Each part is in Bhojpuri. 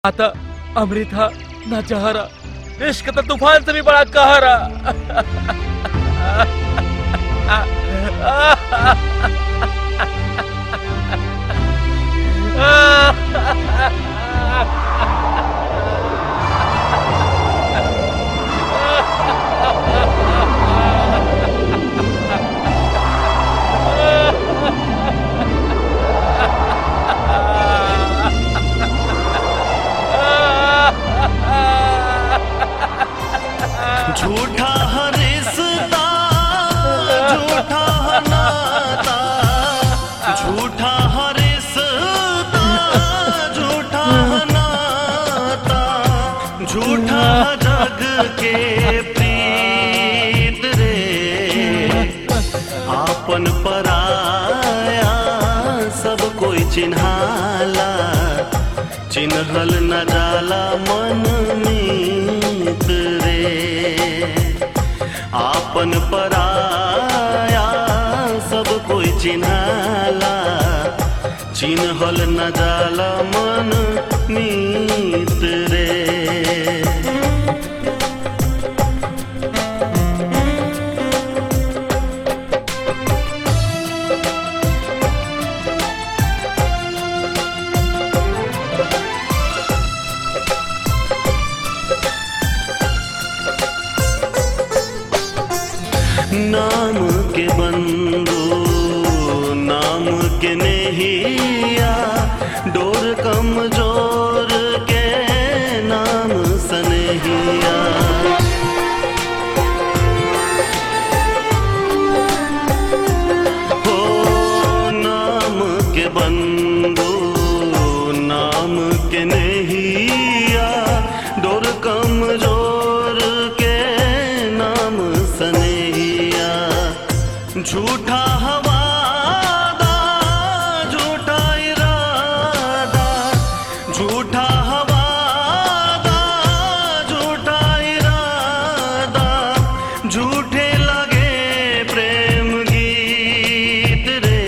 आता अमृत हा ना जहरा इश्क तो तूफान से भी बड़ा कहरा झूठा है रिश्ता झूठा है नाता झूठा है रिश्ता झूठा है नाता झूठा है जग के प्रीत रे आपन पराया सब कोई चिन्हाला चिन्हल न जाला मन मीत रे आपन पराया सब कोई चिन्हाला चिन्हल न जाला मन मीत रे नाम के बंदो नाम के नहिया डोर कमजोर के नाम सनहिया हो नाम के बंदो नाम के नहिया डोर कमजोर के नाम सनहिया झूठा हवादा झूठा इरादा झूठा हवादा झूठा इरादा झूठे लगे प्रेम गीत रे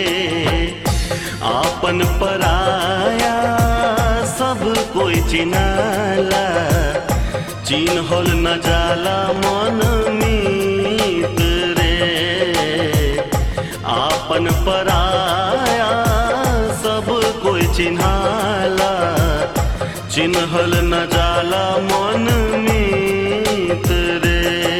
आपन पराया सब कोई चिनाला चिन्हल न जाला मन मीत रे आपन पराया सब कोई चिन्हाला चिन्हल न जाला मन मीत रे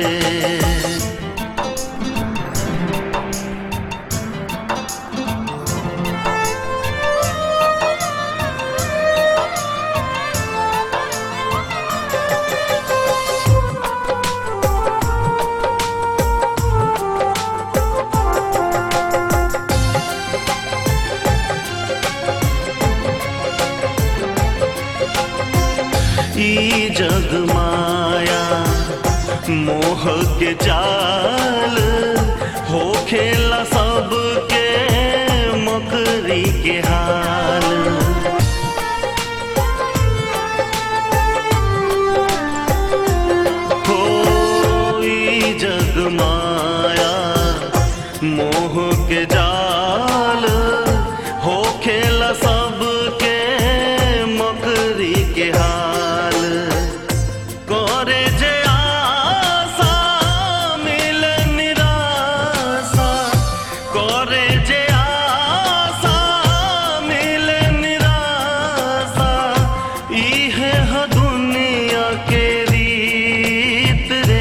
ई जग माया मोह के जाल हो खेला सबके मकरी के हाल हो ई जग माया मोह के जाल हो खेला सबके मकरी के हाल करे जे आशा मिले निराशा करे जे आशा मिले निराशा इहे ह दुनिया के रीत रे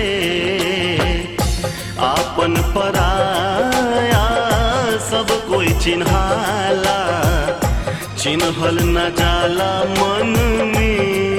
आपन पराया सब कोई चिन्हाला चिन्हल न जाला मन में